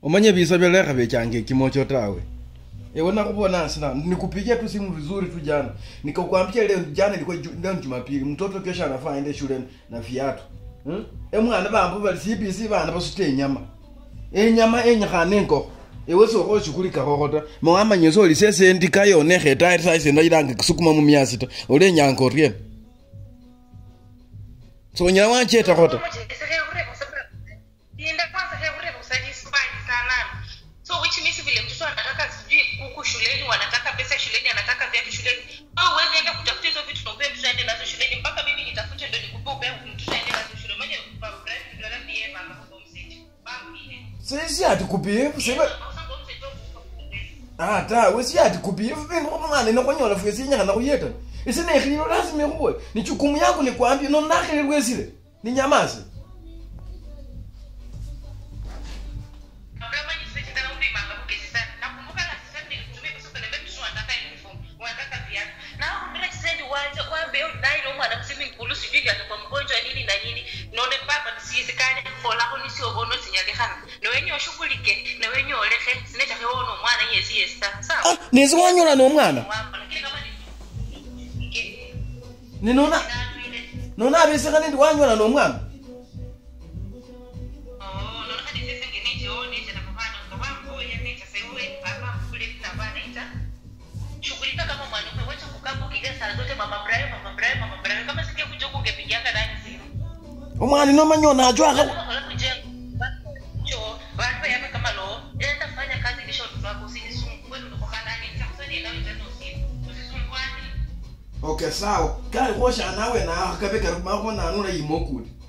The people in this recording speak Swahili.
umanye visa vyalekha vechanga ekimocho tawe ewe nakubona sina nikupigia tu simu vizuri tu jana nikakwambia leo jana ilikuwa ju- leo ni jumapili mtoto kesho anafaa aende shule na viatu hmm? emwana bambu bali cbc bana basute enyama enyama enyikhana enkokho ewe sokhoshukulikakho ta mawamanyisa oli sesendi kayonekha etayiri saisenda ilanga kisukuma mumyasi ta olenyanga oryena sonyala wanchetakho ta Nienda kwanza heureva usajispani sana. So which means vile mtoto anataka sijui kuku shuleni, wanataka pesa shuleni, anataka viatu shuleni. Au uweze enda kutafuta hizo vitu na upe mtoto aende nazo shuleni mpaka mimi nitafute ndo nikupe upe mtoto aende nazo shule. Mwenye baba Brian ndio labda yeye mama kwa msiti. Babu ile. sesi ati kupivu sibe Usanga msiti Ah, ta, wesi ati kupivu bintu kumwana inokwanyola fwe sinyakhana khuyeta ise nekhililo lazima ikhuwe ni chukumu yangu nikwambia no nakhililwesile ni nyamasi kama ni sisi tena umri manga bukezi sana. Nakumbuka na sasa nilitumia pesa kwa nebe mtoto anataka uniform, wanataka viatu. Na mbele sasa waje wambe nailo mwana msimi nkulu sijui atakuwa mgonjwa nini na nini. None baba nisizikane fola ko nisio bono sinyalekana. No wenye oshughulike, na wenye olehe, sinecha hewono mwana yesi yesta. Sawa. ah, nesi wanyola nomwana Wamba lakini kama ni ninona nani ile nona abesekane ndi wanyola nomwana Oh, no hadi sasa ngeneje one cha mfano kama ngoja necha sewe baba kule na bana ita shughulika kama mwanaume wacha kukaa kukiga saa zote mama Brian mama Brian mama Brian kama singe kuja kungepigianga ndani simu omwana inomanyona ajwakha kama wala kujenga cho watu yaka kama lo enda fanya kazi kisha watoto wako usinisumbue unakoka ndani nitakusaidia nawe tena usiku usisumbuane okay sawa kali khosha nawe na kabe kari makho nanula yimokuli